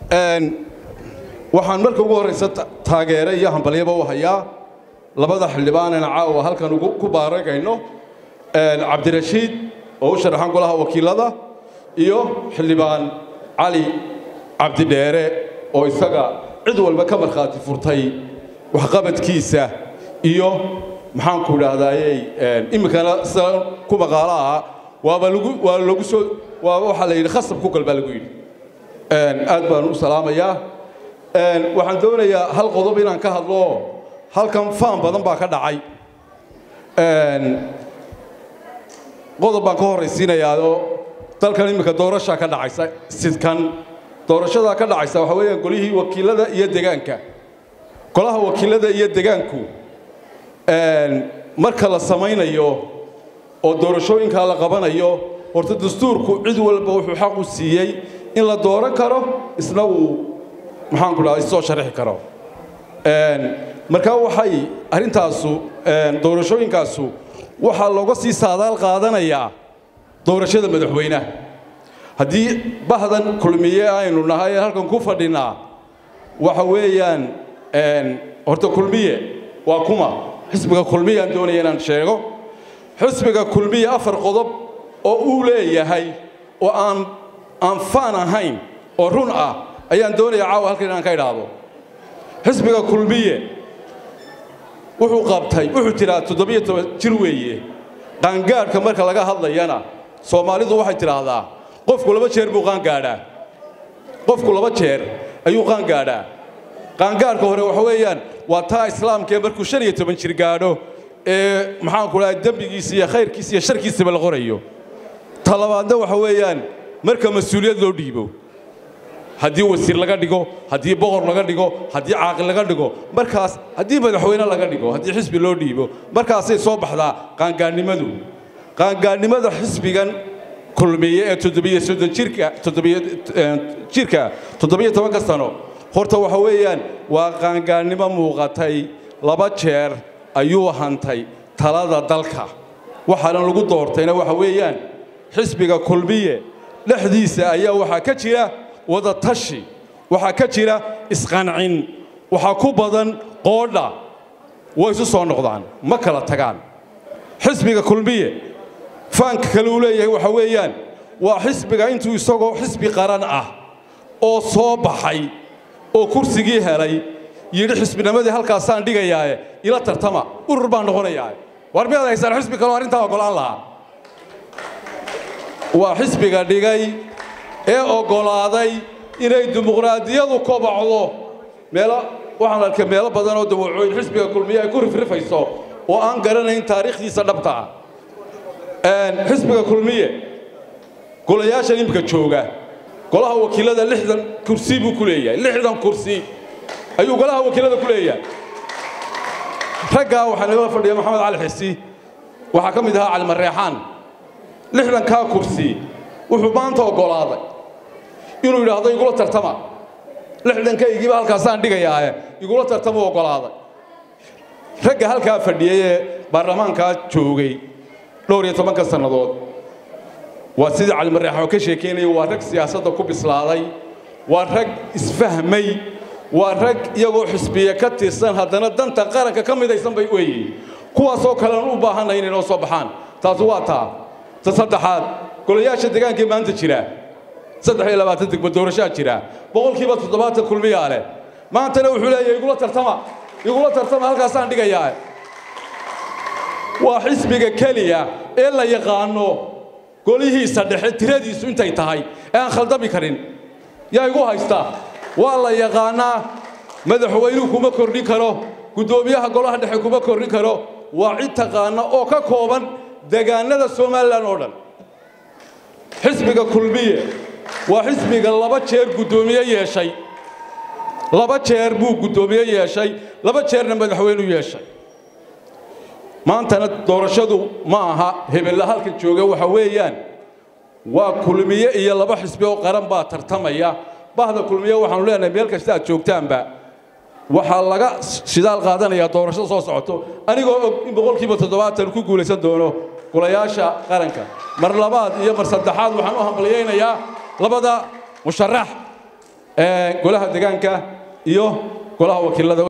waxaan marka ugu horraysa taageere iyo hambalyaba u hayaa labada xildhibaanena caawa halkan ku baaragayno cabdirashiid oo u sharaxan golaha wakiilada iyo xildhibaan cali cabdidheere oo isaga cid walba ka markhaati furtay waxqabadkiisa iyo maxaanku idhaahdayey iminkana sida ku maqaalo ah waaba lagu waa lagu soo waaba waxaa la yidhi khasab ku gal baa lagu yidhi aad baan u salaamayaa waxaan doonayaa hal qodob inaan ka hadlo halkan faan badan baa ka dhacay qodob baan ka horraysiinayaa oo dalkan iminka doorashaa ka dhacaysa sidkan doorashadaa ka dhacaysa waxaa weeyaan golihii wakiilada iyo degaanka golaha wakiilada iyo degaanku marka la samaynayo oo doorashooyinkaa la qabanayo horta dastuurku cid walba wuxuu xaq u siiyey in la dooran karo isna uu maxaanku dhaha isoo sharixi karo markaa waxay arrintaasu doorashooyinkaasu waxaa looga sii saadaal qaadanayaa doorashada madaxweynaha haddii bahdan kulmiye aynu nahay ee halkan ku fadhinaa waxa weeyaan horta kulmiye waa kuma xisbiga kulmiye aan doonaya inaan sheego xisbiga kulmiye afar qodob oo uu leeyahay oo aan aan faan ahayn oo run ah ayaan doonaya caawa halkan inaan ka idhaahdo xisbiga kulmiye wuxuu qabtay wuxuu jiraa toddobiyo toban jir weeye qaangaadhka marka laga hadlayana soomaalidu waxay tidhaahdaa qofku laba jeer buu qaangaadhaa qofku laba jeer ayuu qaangaadhaa qaangaadhka hore waxa weeyaan waa taa islaamkaee markuu shan iyo toban jir gaadho ee maxaanku dhahay dembigiisa iyo khayrkiisa iyo sharkiisaba la qorayo ta labaadna waxa weeyaan marka mas-uuliyad loo dhiibo haddii wasiir laga dhigo haddii boqor laga dhigo haddii caaqil laga dhigo markaas haddii madaxweyne laga dhigo haddii xisbi loo dhiibo markaasay soo baxdaa qaangaadhnimadu qaangaadhnimada xisbigan kulmiye ee toddobiyo soddon jirka toddobiyo jirka toddobiyo tobanka sano horta waxa weeyaan waa qaangaadhnimo muuqatay laba jeer ayuu hantay talada dalka waxaana lagu doortayna waxa weeyaan xisbiga kulmiye dhexdiisa ayaa waxaa ka jira wada tashi waxaa ka jira isqancin waxaa ku badan qoodha way isu soo noqdaan ma kala tagaan xisbiga kulmiye faanka kale uu leeyahay waxa weeyaan waa xisbiga intuu isagoo xisbi qaran ah oo soo baxay oo kursigii helay yidhi xisbinimadii halkaasaan dhigayaae ila tartama urur baan noqonayaa war miyaad haysaan xisbi kaloo arrintaa oggolaan lahaa waa xisbiga dhigay ee oggolaaday inay dimuqraadiyadu kobacdo meelo waxaan arkay meelo badan oo dawacooyin xisbiga kulmiye ay ku rifrifayso oo aan garanayn taariikhdiisa dhabta ah xisbiga kulmiye golayaashan imika jooga golaha wakiilada lixdan kursi buu ku leeyahay lixdan kursi ayuu golaha wakiilada ku leeyahay raggaa waxaa nagala fadhiya maxamed cali xisi waxaa ka mid ahaa cali mareexaan lixdankaa kursi wuxuu maanta oggolaaday inuu yidhaahdo igula tartama lixdankaygiiba halkaasaan dhigayaae igula tartama oggolaaday ragga halkaa fadhiyey ee baarlamaankaa joogay dhowr iyo tobanka sannadood waa sidii cali mareexaan oo ka sheekaynaya waa rag siyaasadda ku bislaaday waa rag isfahmay waa rag iyagoo xisbiye ka tirsan haddana danta qaranka ka midaysan bay weeyiin kuwaasoo kalean u baahanay inay noo soo baxaan taasi waa taa ta saddexaad golayaasha deegaankii maanta jira saddex iyo labaatan degmo doorashaa jira boqolkiiba toddobaatan kulmiyaa leh maantana wuxuu leeyahay igula tartama igula tartama halkaasaan dhigayaa waa xisbiga keliya ee la yaqaano golihiisa dhexe tiradiisu intay tahay ee aan khaldami karin yaa igu haysta waa la yaqaanaa madaxweynuhu kuma kordhin karo guddoomiyaha golaha dhexe kuma kordhin karo waa cid taqaana oo ka kooban degaanada somalilan oo dhan xisbiga kulmiye waa xisbiga laba jeer guddoomiye yeeshay laba jeer buu guddoomiye yeeshay laba jeerna madaxweynu yeeshay maantana doorashadu ma aha hebella halka jooga waxa weeyaan waa kulmiye iyo laba xisbi oo qaran baa tartamaya bahda kulmiye waxaanu leenahay meel kasta aad joogtaanba waxaa laga shidaal qaadanayaa doorashada soo socoto anigoo og in boqolkiiba toddobaatan ku guulaysan doono golayaasha qaranka mar labaad iyo mar saddexaad waxaan u hambalyaynayaa labada musharax golaha deegaanka iyo golaha wakiilada